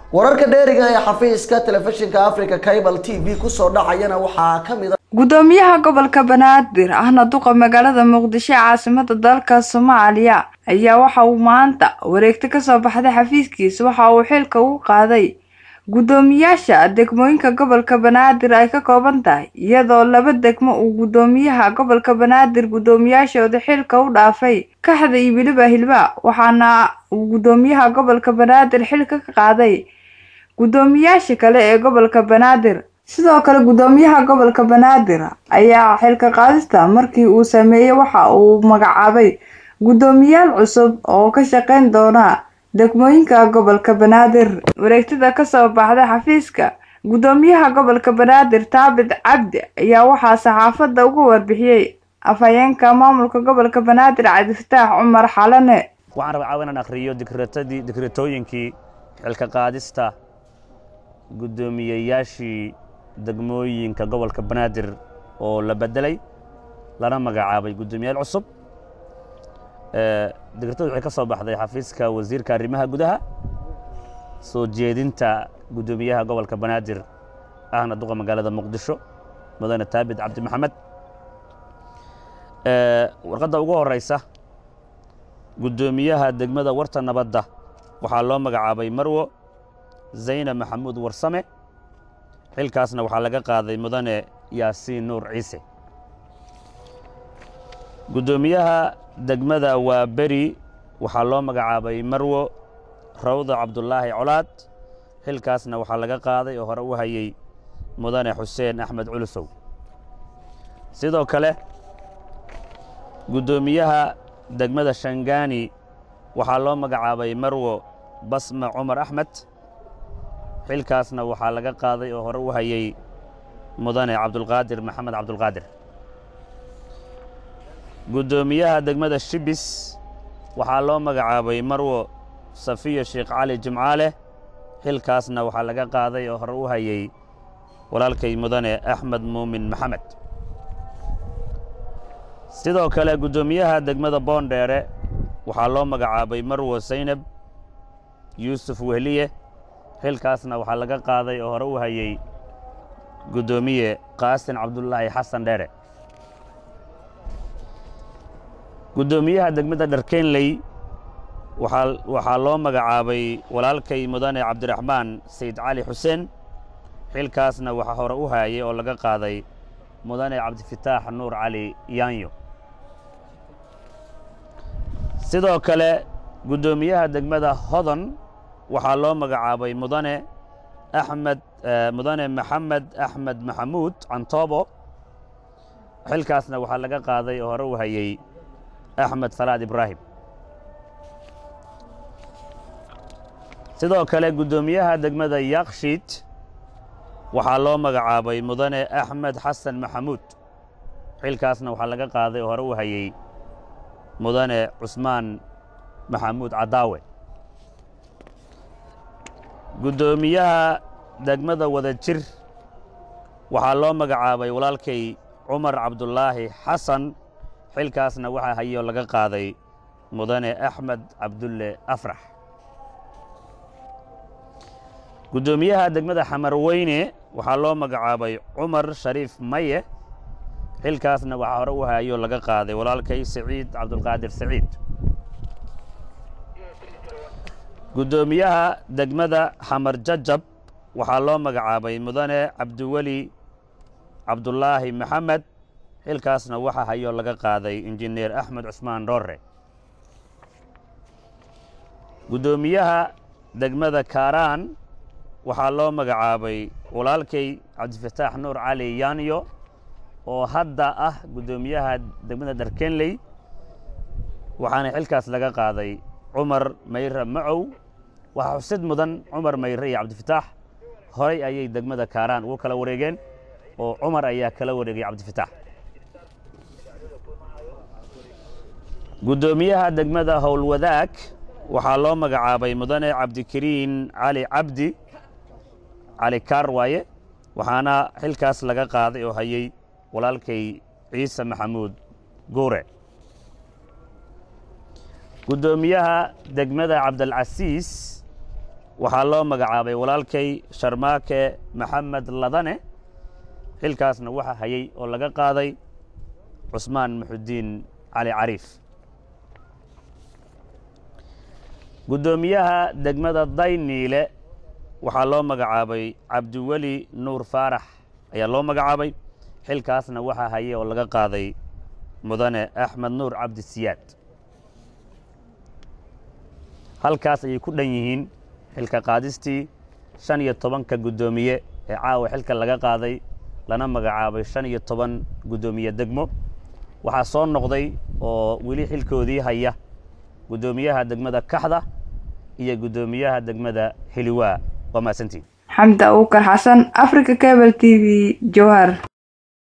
wararka dheeriga ee xafiiska telefishinka africa cable t v kusoo dhacayana waxaa kamid a gudoomiyaha gobolka banaadir ahna duqa magaalada muqdisho ee caasimada dalka soomaaliya ayaa waxa uu maanta wareegto kasoo baxday xafiiskiisa waxa uu xilka ugu qaaday gudoomiyaasha degmooyinka gobolka banaadir ay ka kooban tahay iyadoo laba degmo uu gudoomiyaha gobolka banaadir gudoomiyaashooda xilka u dhaafay kaxda iyo weliba hilba waxaana uu gudoomiyaha gobolka banaadir xilka ka qaaday gudoomiyaasha kale ee gobolka banaadir sidoo kale gudoomiyaha gobolka banaadir ayaa xilka qaadista markii uu sameeyey waxa uu magacaabay gudoomiyaal cusub oo ka shaqeyn doona degmooyinka gobolka banaadir wareegtada kasoo baxday xafiiska gudoomiyaha gobolka banaadir taabit cabdi ayaa waxaa saxaafadda uga warbixiyey afhayeenka maamulka gobolka banaadir cabdifataax cumar xalane waxaan rabaa caawa inaan akhriyo dikreetadii dikreetooyinkii xilka qaadista guddoomiyeyaashii degmooyinka gobolka banaadir oo la bedelay lana magacaabay guddoomiyaal cusub dikreetadu waxay ka soo baxday xafiiska wasiirka arrimaha gudaha soo jeedinta guddoomiyaha gobolka banaadir ahna duqa magaalada muqdisho mudane taabit cabdi maxamed warqadda ugu horeysa guddoomiyaha degmada warta nabadda waxaa loo magacaabay marwo zaynab maxamuud warsame xilkaasna waxaa laga qaaday mudane yaasiin nuur ciise guddoomiyaha degmada waa beri waxaa loo magacaabay marwo rawda cabdulaahi colaad xilkaasna waxaa laga qaaday oo hore u hayey mudane xuseen axmed culusow sidoo kale guddoomiyaha degmada shangaani waxaa loo magacaabay marwo basma cumar axmed xilkaasna waxaa laga qaaday oo hore u hayey mudane cabdulqaadir maxamed cabdulqaadir guddoomiyaha degmada shibis waxaa loo magacaabay marwo safiya sheekh cali jimcaale xilkaasna waxaa laga qaaday oo hore u hayey walaalkay mudane axmed muumin maxamed sidoo kale guddoomiyaha degmada boondheere waxaa loo magacaabay marwo saynab yuusuf wehliye xilkaasna waxaa laga qaaday oo hore u hayey guddoomiye qaasin cabdulaahi xasan dheere guddoomiyaha degmada dharkenley waxaa loo magacaabay walaalkay mudane cabdiraxmaan sayid cali xuseen xilkaasna waxaa hore u haayay oo laga qaaday mudane cabdifataax nuur cali yaanyo sidoo kale guddoomiyaha degmada hodon waxaa loo magacaabay mudane axmed mudane maxamed axmed maxamuud cantoobo xilkaasna waxaa laga qaaday oo hore u hayey axmed salaad ibraahim sidoo kale guddoomiyaha degmada yakshiid waxaa loo magacaabay mudane axmed xasan maxamuud xilkaasna waxaa laga qaaday oo hore u hayey mudane cusmaan maxamuud cadaawe guddoomiyaha degmada wada jir waxaa loo magacaabay walaalkay cumar cabdulaahi xasan xilkaasna waxaa hayoo laga qaaday mudane axmed cabdulle afrax guddoomiyaha degmada xamarweyne waxaa loo magacaabay cumar shariif maye xilkaasna waxaa hore u hayoo laga qaaday walaalkay saciid cabdulqaadir saciid guddoomiyaha degmada xamar jajab waxaa loo magacaabay mudane cabdiweli cabdulaahi maxamed xilkaasna waxaa hayoo laga qaaday injineer axmed cusmaan dhoorre guddoomiyaha degmada kaaraan waxaa loo magacaabay walaalkay cabdifataax nuur cali yaanyo oo hadda ah guddoomiyaha degmada dharkenley waxaana xilkaas laga qaaday cumar mayre macow waxaa xusid mudan cumar mayre iyo cabdifataax horay ayay degmada kaaraan ugu kala wareegeen oo cumar ayaa kala wareegay cabdifataax guddoomiyaha degmada howlwadaag waxaa loo magacaabay mudane cabdikariin cali cabdi cali kaar waaye waxaana xilkaas laga qaaday oo hayey walaalkay ciise maxamuud guure guddoomiyaha degmada cabdilcasiis waxaa loo magacaabay walaalkay sharmaake maxamed ladane xilkaasna waxa hayay oo laga qaaday cusmaan muxudiin cali cariif guddoomiyaha degmada dayniile waxaa loo magacaabay cabdiweli nuur faarax ayaa loo magacaabay xilkaasna waxaa hayay oo laga qaaday mudane axmed nuur cabdisiyaad halkaas ayay ku dhan yihiin xilka qaadistii shan iyo tobanka guddoomiye ee caawa xilka laga qaaday lana magacaabay shan iyo toban guddoomiye degmo waxaa soo noqday oo weli xilkoodii haya guddoomiyaha degmada kaxda iyo guddoomiyaha degmada heliwaa waa mahadsantiin xamda uukar xasan africa cable t v jowhar